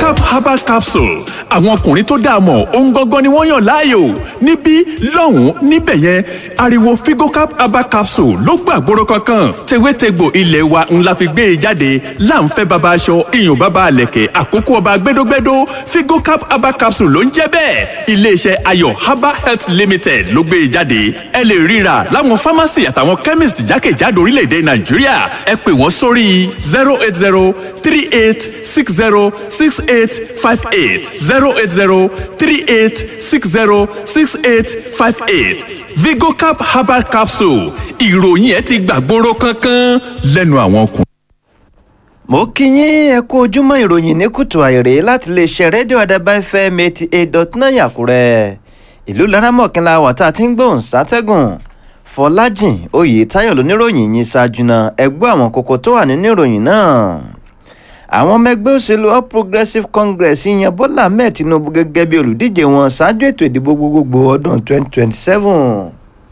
vigocap herbal capsule àwọn ọkùnrin tó dáa mọ̀ ohun gangan ni wọ́n yàn láàyò níbí lọ́hùn-ún níbẹ̀ yẹn ariwo vigocap herbal capsule ló gbàgbóró kankan tewétegbò ilé wa ńlá fi gbé e jáde láǹfẹ́ baba aṣọ iyùn baba àlẹ̀kẹ̀ àkókò ọba gbẹdógbẹdó vigocap herbal capsule ló ń jẹ́ bẹ́ẹ̀ iléeṣẹ́ ayọ̀ herbal health limited ló gbé e jáde ẹ lè ríra láwọn pharmacy àtàwọn chemist jákèjádò orílẹ̀-èdè nàìjíríà ẹ pè wọ́n sórí zero eight zero three eight six zero six eight five eight zero eight zero three eight six zero six eight five eight vigocap herbal capsule ìròyìn ẹ ti gbàgbóró kankan lẹ́nu àwọn ọkùnrin. mo kí yín ẹ kú ojúmọ́ ìròyìn ní kùtù àìrè láti lè ṣe rédíò àdàbà fm eighty eight dot nine àkúrẹ́ ìlú laramọ̀kínlá wà tá a ti ń gbóhùn sátẹ́gùn fọlájìn oyètáyọ̀ lóníròyìn yìí ṣáájú náà ẹ gbọ́ àwọn kókó tó wà nínú ìròyìn náà àwọn ọmọ ẹgbẹ́ òṣèlú all progressives congress yan bọ́lá ahmed tinubu gẹ́gẹ́ bí olùdíje wọn ṣáájú ètò ìdìbò gbogbogbò ọdún twenty twenty seven.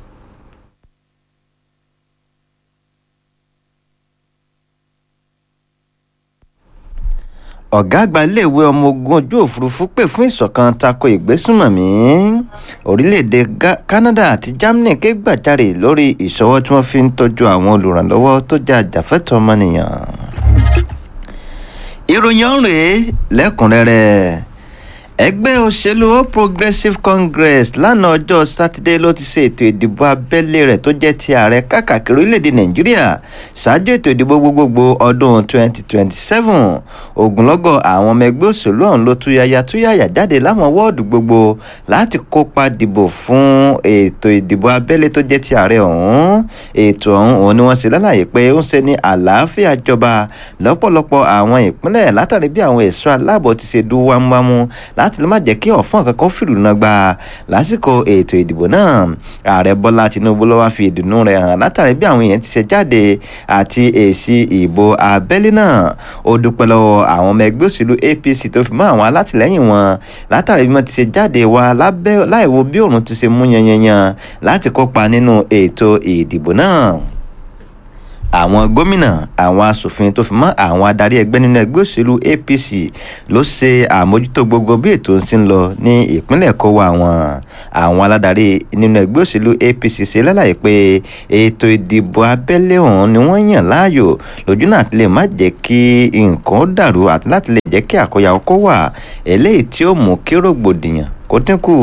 ọ̀gá àgbà iléèwé ọmọ ogun ojú òfurufú pè fún ìṣọ̀kan tako ìgbésùnmọ̀mí orílẹ̀-èdè canada àti germany ké gbàjarè lórí ìṣọwọ́ tí wọ́n fi ń tọ́jú àwọn olùrànlọ́wọ́ tó jẹ́ àjàfẹ́tọ̀ọ́ ọmọnìyàn ìròyìn ọ̀hún rèé lẹ́kùnrẹ́rẹ́ ẹgbẹ́ òṣèlú all progressives congress lánàá ọjọ́ sátidé ló ti ṣe ètò ìdìbò abẹ́lé rẹ̀ tó jẹ́ ti ààrẹ káàkiri orílẹ̀-èdè nàìjíríà ṣáájú ètò ìdìbò gbogbogbò ọdún 2027 ogunlọ́gọ̀ àwọn ọmọ ẹgbẹ́ òṣèlú ọ̀hún ló túyàyà túyàyà jáde láwọn wọ́ọ̀dù gbogbo láti kópa dìbò fún ètò ìdìbò abẹ́lé tó jẹ́ ti ààrẹ ọ̀hún ètò ọ̀hún òun ni wọ́n ṣe lálàyé pé ó ń ṣe ní àlàáfíà jọba lọ́pọ̀lọpọ̀ àwọn ìpínlẹ̀ látàrí bí àwọn ẹ̀ṣọ́ aláàbò ti ṣe dúró wámúwámú láti lè má jẹ́ kí ọ̀fọ́n kankan fìlú náà gba lásìkò ètò ìdìbò náà ààrẹ bọ́lá tinubu ló wá fi ìdùnnú rẹ̀ hàn látàrí bí àwọn èèyàn ti ṣe jáde àti èsì ìbò abẹ́lé náà ó dúpẹ́ lọ́wọ́ àwọn ọmọ ẹgbẹ́ òṣèlú apc tó fi mọ́ àwọn alátìlẹ́yìn wọn látàrí bí wọ́n ti ṣe jáde wá láìwo bí òun ti ṣe mú yanyanyan láti kópa nínú ètò ìdìbò náà àwọn gómìnà àwọn asòfin tó fi mọ àwọn adarí ẹgbẹ́ nínú ẹgbẹ́ òṣèlú apc ló ṣe àmójútó gbogbo bí ètò ń lọ ní ìpínlẹ̀ kọ́wọ́ àwọn àwọn aládarí nínú ẹgbẹ́ òṣèlú apc ṣe lálàyé pé ètò ìdìbò abẹ́lé ọ̀hún ni wọ́n yàn láàyò lójú náà lè má jẹ́ kí nǹkan dàrú àti láti lè jẹ́ kí àkóyawọ́ kó wà eléyìí tí ó mú kí rògbòdìyàn kó dínkù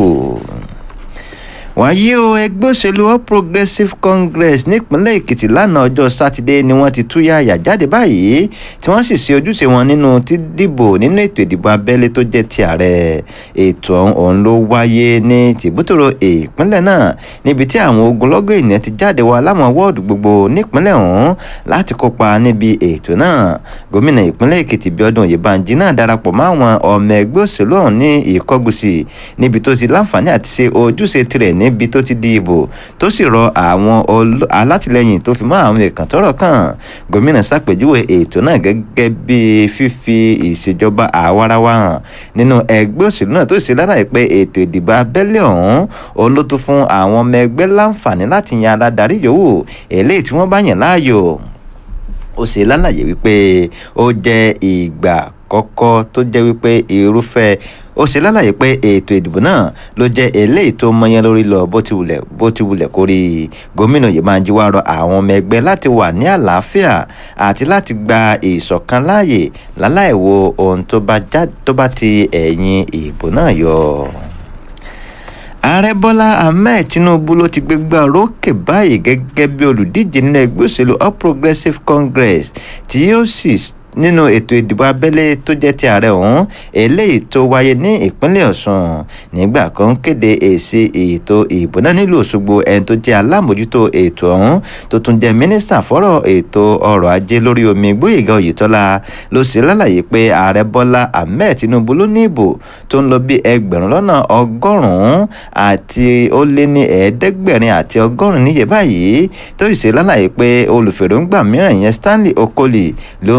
wàyí o ẹgbẹ́ òṣèlú all progressives congress nípínlẹ̀ èkìtì lánàá ọjọ́ sátidé ni wọ́n ti túyàyà jáde báyìí tí wọ́n sì ṣe ojúṣe wọn nínú dídìbò nínú ètò ìdìbò abẹ́lé tó jẹ́ ti ààrẹ ètò ọ̀hún ló wáyé ní tìbútòrò ìpínlẹ̀ náà níbi tí àwọn ogunlọ́gọ̀ ènìyàn ti jáde wá láwọn wọ́ọ̀dù gbogbo nípínlẹ̀ ọ̀hún láti kópa níbi ètò náà gómìnà ìpínlẹ̀ èkìtì bíọ́dún oyèbánjí náà darapọ̀ mọ́ àwọn ọmọ ẹgbẹ́ òṣèlú ọ̀hún ní ìkọ́gùsì níbi tó ti láǹfààní àti ṣe ojúṣe tirẹ̀ níbi tó ti di ìbò tó sì rọ àwọn alátìlẹyìn tó fi mọ àwọn èèkàn tọrọ kàn gómìnà ṣàpèjúwe ètò náà gẹ́gẹ́ bí fífi ìṣèjọba àwarawa hàn nínú ẹgbẹ́ òṣèlú náà tó ṣe lálàyé pé ètò ìdìbò abẹ́lé ọ̀hún òun ló tún fún àwọn ọmọ ẹgbẹ́ láǹfààní láti yan aládarí yòówù eléyìí tí wọ́n bá yàn láàyò ó ṣe lálàyé wípé ó jẹ́ ìgbà kọ́kọ́ tó jẹ́ wípé irúfẹ́ ó ṣe lálàyé pé ètò ìdìbò náà ló jẹ́ eléyìí tó mọyán lórí lọ bó ti wulẹ̀ bó ti wulẹ̀ kó rí gómìnà Oyèbánjí wá rọ àwọn ọmọ ẹgbẹ́ láti wà ní àlàáfíà àti láti gba ìṣọ̀kan láàyè láláì wo ohun tó bá ti ẹ̀yìn ìbò náà yọ ààrẹ bọ́lá ahmed tinubu ló ti gbégbá rókè báyìí gẹ́gẹ́ bí olùdíje nínú ẹgbẹ́ òṣèlú all progressives congress tí yóò sì nínú ètò ìdìbò abẹ́lé tó jẹ́ ti ààrẹ ọ̀hún eléyìí tó wáyé ní ìpínlẹ̀ ọ̀ṣun nígbà kan kéde èsì ètò ìbò náà nílùú òṣogbo ẹni tó jẹ́ alámòjútó ètò ọ̀hún tó tún jẹ́ mínísítà fọ́rọ̀ ètò ọrọ̀ ajé lórí omi gbóyèga oyètọ́lá ló ṣe lálàyé pé ààrẹ bọ́lá ahmed tinubu ló ní ìbò tó ń lọ bí ẹgbẹ̀rún lọ́nà ọgọ́rùn-ún àti ó lé ní ẹ̀ẹ́dẹ́gbẹ̀rin àti ọgọ́rùn-ún níye báyìí tó sì ṣe lálàyé pé olùfèrèǹgbà mìíràn yẹn stanley okoli lóhùn tiẹ̀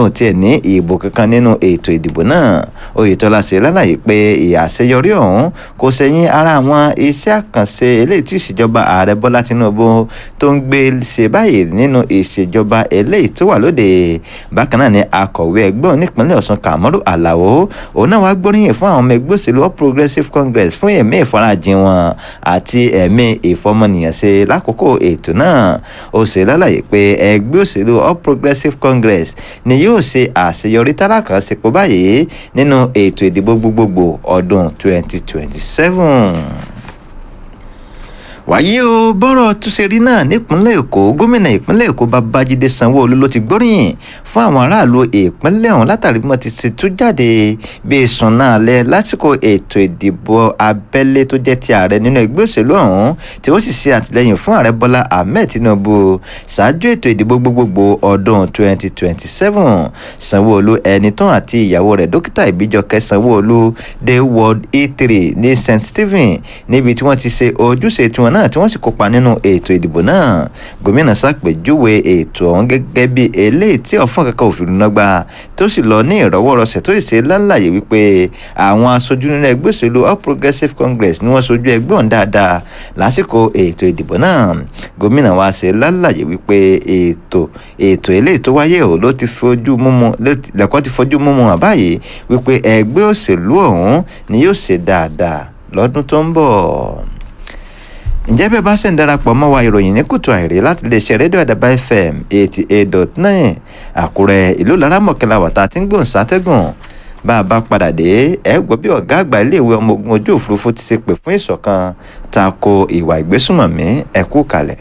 ní ìbò kankan nínú ètò ìdìbò náà oyetola ṣe lálàyé pé ìyàṣeyọrí ọ̀hún kò sẹ́yìn ara àwọn iṣẹ́ àkànṣe eléyìí tí ìṣèjọba ààrẹ bọ́lá tinubu tó ń gbé ṣe báyìí nínú ìṣèjọba eléyìí tó wà lóde bákan náà ni akọ̀wé ẹgbẹ́ nípínlẹ̀ ọ̀sùn kàmọ́rù àlàó òun náà wàá gbóríyìn fún àwọn ọmọ ẹgbẹ́ òṣèlú all progressives congress fún ẹ̀mí ìfarajìn wọn àti ẹ̀mí ìfọmọnìyàn ṣe lákòókò ètò náà ó ṣe lálàyé pé ẹgbẹ́ òṣèlú all progressives congress ni yóò ṣe àṣeyọrí tálákà sípò báyìí nínú ètò ìdìbò gbogbogbò ọdún 2027 wàyí o bọ́rọ̀ túnṣe rí náà nípínlẹ̀ èkó gómìnà ìpínlẹ̀ èkó babájídé sanwó-olu ló ti gbóríyìn fún àwọn aráàlú ìpínlẹ̀ ọ̀hún látàrí bí wọ́n ti ṣe tú jáde bí sùn náà lẹ lásìkò ètò ìdìbò abẹ́lé tó jẹ́ ti ààrẹ nínú ẹgbẹ́ òṣèlú ọ̀hún tí wọ́n sì ṣe àtìlẹ́yìn fún ààrẹ bọ́lá ahmed tinubu ṣáájú ètò ìdìbò gbogbogbò ọdún 2027 sanwó-olu ẹni tán àti ìyàwó rẹ̀ dókítà ìbíjọkẹ́ sanwó-olu dé ward e3 ní st stephen níbi tí wọ́n ti ṣe ojúṣe tiwọn náà tí wọ́n sì kópa nínú ètò ìdìbò náà gómìnà ṣàpèjúwe ètò ọ̀hún gẹ́gẹ́ bí eléyìí tí ọ̀fọ̀n kankan òfin nọgba tó sì lọ ní ìrọwọ́rọsẹ̀ tó sì ṣe lálàyé wípé àwọn aṣojú nínú ẹgbẹ́ òṣèlú all progressives congress ni wọ́n sojú ẹgbẹ́ ọ̀hún dáadáa lásìkò ètò ìdìbò náà gómìnà wa ṣe lálàyé wípé ètò ètò eléyìí tó wáyé ò ló ti fojú múmu lẹ́kọ́ ti fojú múmu hàn báyìí wípé ẹgbẹ́ òṣèlú ọ̀hún ni yóò ṣe dáadáa lọ́dún tó ń bọ̀ ǹjẹ́ bẹ́ẹ̀ bá ṣe ń darapọ̀ mọ́ wa ìròyìn ní kùtù àìrí láti lè ṣe rédíò àdàbà fm eighty eight dot nine àkúrẹ́ ìlú laramọ̀kẹ́lá wàtá tí ń gbòǹ sátẹ́gùn bá a bá padà dé ẹ gbọ́ bí ọ̀gá àgbà iléèwé ọmọ ogun ojú òfurufú ti ṣe pè fún ìṣọ̀kan tako ìwà ìgbésùnmọ̀mí ẹ kú kalẹ̀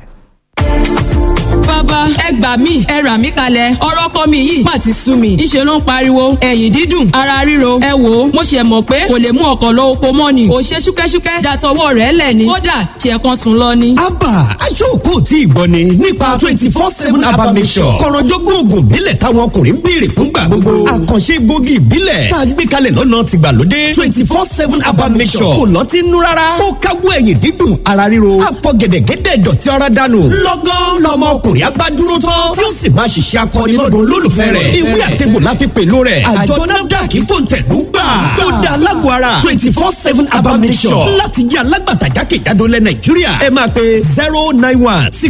bàbá ẹ gbà mí ẹ rà mí kalẹ̀ ọ̀rọ̀ kọ́ mi yìí má ti sú mi ńṣe ló ń pariwo ẹ̀yìn dídùn ara ríro ẹ wò ó mo ṣe mọ̀ pé kò lè mú ọkọ̀ lọ oko mọ́ ni kò ṣe ṣúkẹ́ṣúkẹ́ dàtọwọ́ rẹ̀ lẹ̀ ni kódà ṣe kan sùn lọ ni. abba aṣọ́kò tí ìgbọ́ ni nípa twenty four seven abba mission kọ̀rọ̀jọ́gbọ́n oògùn ìbílẹ̀ táwọn ọkùnrin ń béèrè fúngbà gbogbo àkànṣe gbòógì ìbílẹ̀ tá a gbé kalẹ̀ lọ́nà tìgbàlódé twenty four seven abba mission kò lọ́ọ́ ti nú rárá ó káwọ́ ẹ̀yìn dídùn ara ríro àfọ̀gẹ̀dẹ̀gẹ̀dẹ̀ dọ̀tí ara dànù lọ́gán lọ́mọ ọkùnrin abá dúró tán tí ó sì máa ṣiṣẹ́ akọni lọ́dún olólùfẹ́ rẹ̀ ìwé àtẹ̀gbò la fi pẹ̀lú rẹ̀ àjọ nafdac fòǹtẹ̀lú gbà ó da alágbó ara twenty four seven abamisọ̀ láti jẹ́ alágbàtà jákèjádò lẹ̀ nàìjíríà ẹ máa pe zero nine one six